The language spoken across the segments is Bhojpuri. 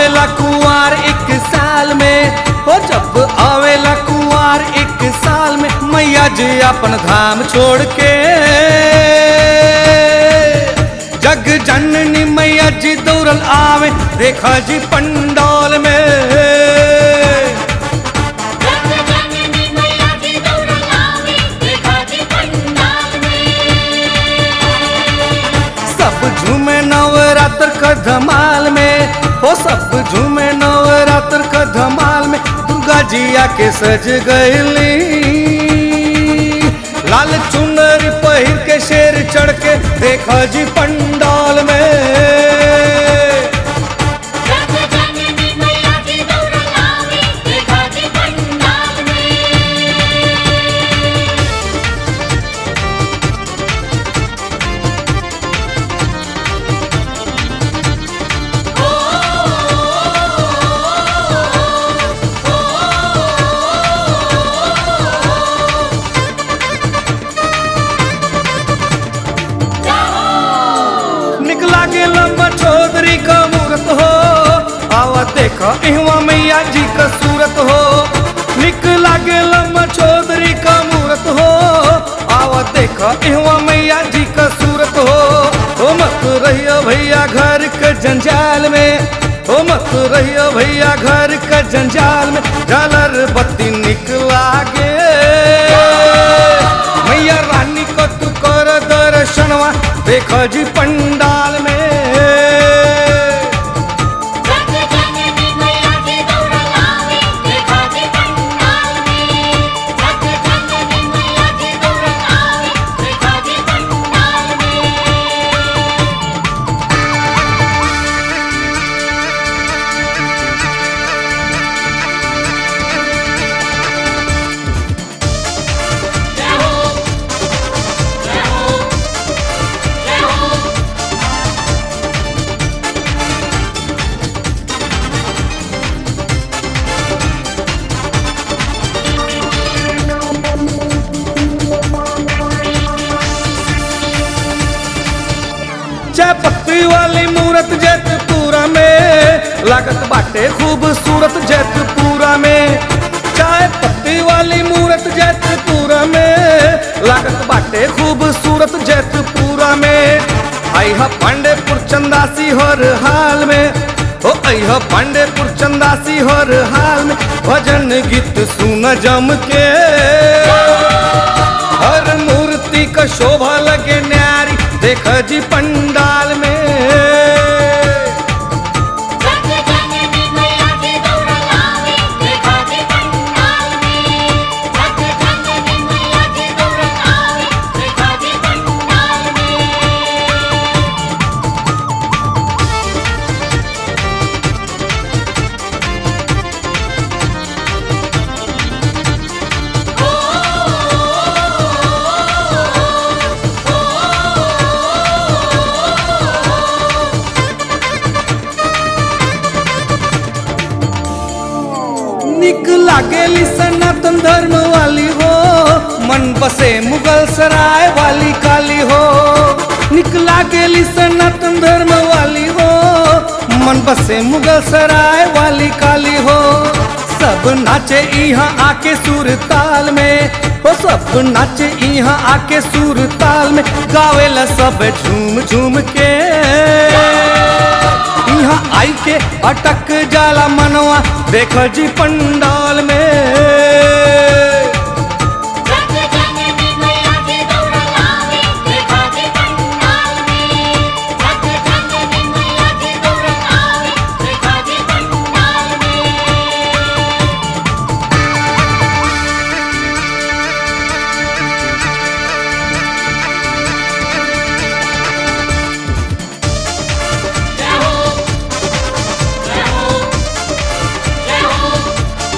आवेला कुआर एक साल में हो जब आवेला कुआर एक साल में मैया जी अपन धाम छोड़ के जग जननी मैया जी दौड़ल आवे देखा जी पंडाल में जग जननी मैया जी दौड़ल आवे देखा जी पंडाल में सब झूमे नवरात्र का धमाल में हो सब झूमे नवरात्र का धमाल में दुर्गा जी आके सज गईली लाल चुनरी पहिर के शेर चढ़ के देखा जी पंडाल में जग जननी मैया जी दौड़ल आवे देखा जी पंडाल में निकला के लंबा चौधरी का मूरत हो आवा देखा इहवा मैया जी का सूरत हो निकला के लंबा चौधरी का मूरत हो आवा देखा इहवा मैया जी का सूरत हो हो मत रहियो भैया घर के जंजाल में हो मत रहियो भैया घर के जंजाल में झालर बत्ती निकला गे मैया रानी को तू कर दर्शनवा देखो जी पंडाल में जग जननी मैया जी दौड़ल आवे देखा जी पंडाल में जग जननी मैया जी दौड़ल आवे देखा जी पंडाल में जय हो जय हो जय हो चाय पत्ती वाली मूरत जैतपुरा में लागत बाटे खूबसूरत जैतपुरा में चाय पत्ती वाली मूरत जैतपुरा में लागत बाटे खूबसूरत जैतपुरा में आइहा पांडेपुर चंदासी हर हाल में ओ अइहा पांडेपुर चंदासी हर हाल में भजन गीत सुन जम के हर मूर्ति का शोभा लगे न्यारी देख जी पंडाल में जग जननी मैया जी दौड़ल आवे देखा जी पंडाल में जग जननी मैया जी दौड़ल आवे देखा जी पंडाल में निक लागेली सनातन धर्म वाली हो मन बसे मुगल सराय वाली काली हो निक लागेली सनातन धर्म वाली हो मन बसे मुगल सराय वाली काली हो सब नाचे यहाँ आके सुर ताल में हो सब नाचे यहाँ आके सुर ताल में गावेला सब झूम झूम के यहाँ आई के अटक जाला मनवा देख जी पंडाल में जग जननी मैया जी दौड़ल आवे देखा जी पंडाल में जग जननी मैया जी दौड़ल आवे देखा जी पंडाल में जय हो जय हो जय हो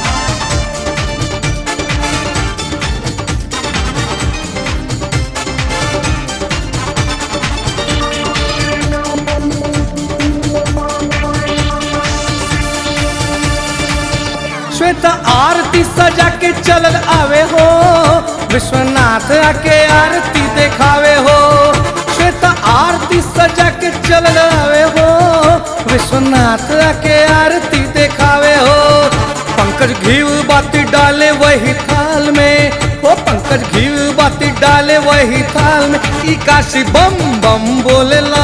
श्वेता आरती सजा के चलल आवे हो विश्वनाथ आके आरती देखावे हो श्वेता आरती सजा के चलल आवे हो विश्वनाथ नाथ आके आरती देखावे हो पंकज घीव बाती डाले वही थाल में हो पंकज घीव बाती डाले वही थाल में ई काशी बम बम बोलेला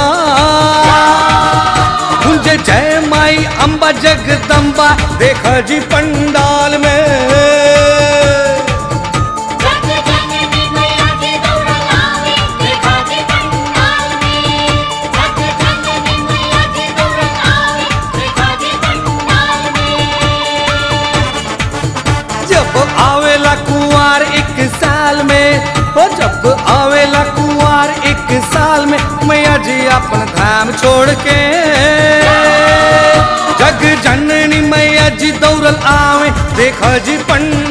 गुंजे जय माई अम्बा जगदम्बा देख जी पंडाल में जग जननी मैया जी दौड़ लावे देखा जी पंडाल में जग जननी मैया जी दौड़ लावे देखा जी पंडाल में जब आवेला कुंवार एक साल में हो जब आवेला कुंवार एक साल में मैया जी अपन धाम छोड़ के जग जननी मैया जी दौड़ल आवे देख जी पंडाल